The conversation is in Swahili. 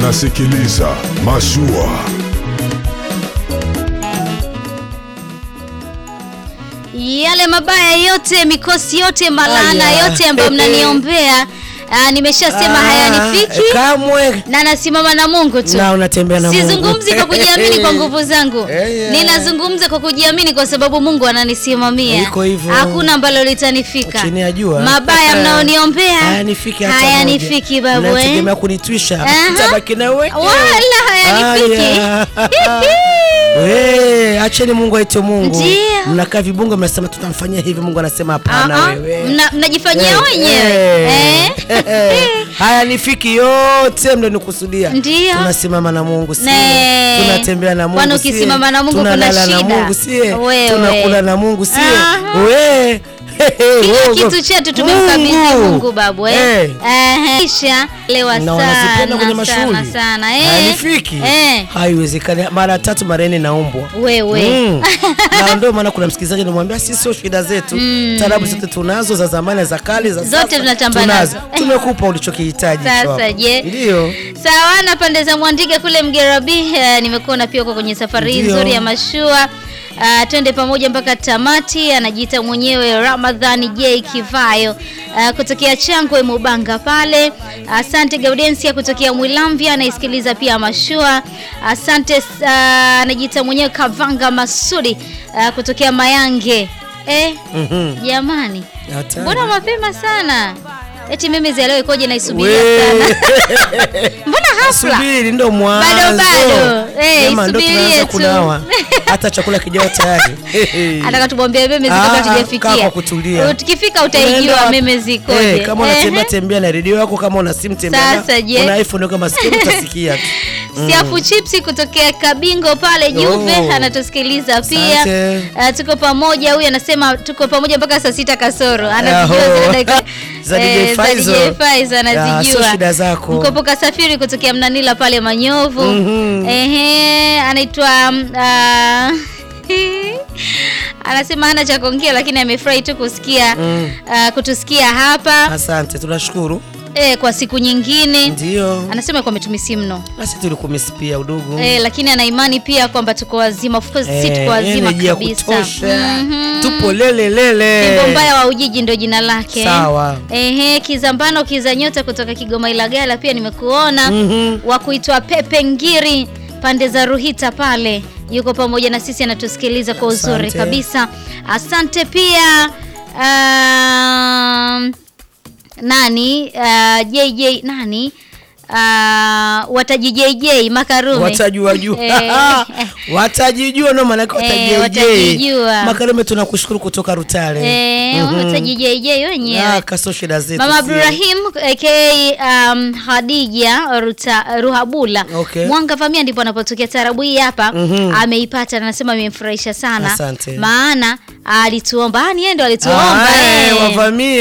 unasikiliza Mashua. yale mabaya yote, mikosi yote, malana Aya. yote ambayo mnaniombea ah, nimeshasema hayanifiki kamwe na nasimama na Mungu tu. na unatembea na Mungu. Sizungumzi kwa kujiamini kwa nguvu zangu, Eh, yeah. ninazungumza kwa kujiamini kwa sababu Mungu ananisimamia. Iko hivyo. Hakuna ambalo litanifika. Chini ya jua. Mabaya mnaoniombea hayanifiki hata hayanifiki moja. babu, eh? Mnategemea kunitwisha Aha. tabaki na wewe wala hayanifiki. Aya. We, acheni Mungu aite Mungu. Ndio. Mnakaa vibungo mnasema tutamfanyia hivi, Mungu anasema hapana Ah, ah, wewe. mna- mnajifanyia Eh, wenyewe eh, eh? haya nifiki yote mlionikusudia. Ndio. Tunasimama na Mungu sie. Ne. Tunatembea na Mungu Kwani sie. ukisimama na Mungu kuna Tunalala na shida? Mungu sie. Wewe. Tunakula na Mungu sie. Aha. We. Kila Mungu. kitu chetu tumemkabidhi Mungu babu eh. Eh. Ehe. Kisha lewa na wanazipenda kwenye sana sana mashughuli sana eh. hayanifiki Eh. haiwezekani mara tatu mara nne naumbwa Wewe. Mm. na ndio maana kuna msikilizaji anamwambia sisi sio shida zetu tarabu zote tunazo za zamani za kale za Zote sasa, tunatamba tunazo. nazo. tumekupa ulichokihitaji Sasa, tu hapo. je? ndio Sawa na pande za Mwandiga kule Mgerabi eh, nimekuona pia uko kwenye safari hii Ndio. nzuri ya mashua. Uh, twende pamoja mpaka tamati. Anajiita mwenyewe Ramadhani J Kivayo uh, kutokea Changwe Mubanga pale. Asante Gaudensia kutokea Mwilamvya anaisikiliza pia mashua. Asante uh, anajiita mwenyewe Kavanga Masudi uh, kutokea Mayange. Eh, Mhm. jamani, Hatari. mbona mapema sana? Eti mimi leo ikoje naisubiria We. sana. Mbona hafla? subiri ndo mwanzo Bado, bado. Eh, Jamaa, ndo isubirie tunaanza tu. kunawa hata chakula kijao tayari Ataka tumwambie meme ziko Ah, kabla kaa tujafikia. kwa kutulia. Tukifika Unaenda utaijua wapi? meme zikoje. Eh, kama unatembea Ehe. tembea na redio yako kama una simu tembea na- Sasa, je? una iPhone kama simu utasikia tu Siafu chipsi kutokea Kabingo pale Juve Oh. anatusikiliza pia. Asante. Uh, tuko pamoja, huyu anasema tuko pamoja mpaka saa sita kasoro. Anazijua Aho. zile dakika Za DJ eh, za Faizo. DJ Faizo Ya, anazijua. sio shida zako. Mkopo kasafiri kutokea Mnanila pale Manyovu. Mhm. Ehe, anaitwa um, ah, anasema hana cha kuongea lakini amefurahi tu kusikia Mm. ah, kutusikia hapa asante tunashukuru eh, kwa siku nyingine. ndio Anasema kwa metumisi mno nasi tulikumisi pia udugu eh, lakini ana imani pia kwamba tuko wazima. Of course si tuko wazima energy ya kabisa. kutosha Mhm. tupo lele lele Fimbo mbaya wa Ujiji ndio jina lake. Sawa. Ehe, Kizambano Kiza Nyota kutoka Kigoma Ilagala pia nimekuona. Mhm. Wa kuitwa Pepe Ngiri pande za Ruhita pale. Yuko pamoja na sisi anatusikiliza kwa uzuri Asante. kabisa. Asante pia um, nani uh, JJ nani uh, wataji JJ Makarume watajua jua Eh. watajijua no maanake Eh, watajijua watajijua. makarume tunakushukuru kutoka rutale Eh, Mhm. wataji JJ wenyewe Ah, kaso shida zetu Mama sie. Abdurahim aka um, Hadija Ruta, Ruhabula Okay. Mwanga Vamia ndipo anapotokea tarabu hii hapa Mhm. ameipata na anasema imemfurahisha sana Asante. maana alituomba, yani yeye ndo alituomba Ah, eh, eh. wavamie